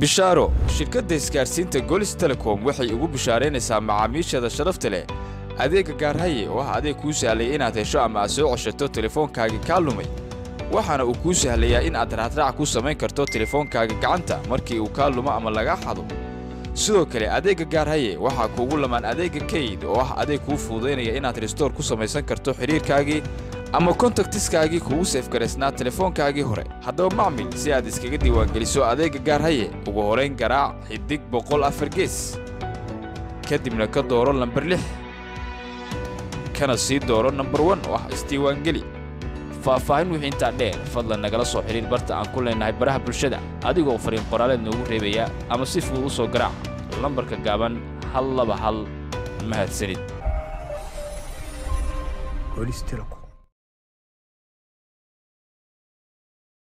bishaaro shirkadda isgaadhsiinta golis telecom waxay ugu bishaaraynaysaa macaamiisheeda sharafta leh adeegga gaarhaye oo ah adeeg kuu sahlaya inaad hesho ama aad soo ceshato telefoonkaagii kaa lumay waxaana uu kuu sahlayaa in aad raacraac ku samayn karto telefoonkaaga gacanta markii uu kaa lumo ama lagaa xado sidoo kale adeegga gaarhaye waxaa kuugu lamaan adeegga kayd oo ah adeeg kuu fududaynaya inaad restoor ku samaysan karto xidhiirkaagii ama kontaktiskaagii kuugu seefgaraysnaa telefoonkaagii hore haddaba macmil si aad iskaga diiwaangeliso adeegga gaarhaye ugu horayn garaac xidig boqol afar gees kadibna ka dooro lambar lix kana sii dooro nambar wan oo ah isdiiwaangeli faahfaahin wixii intaa dheer fadlan nagala soo xidhiir barta aan ku leennahay baraha bulshada adigoo fariin qoraaleed noogu reebaya ama si fudud u soo garaac lambarka gaaban hal laba hal mahadsanid Golis Telecom.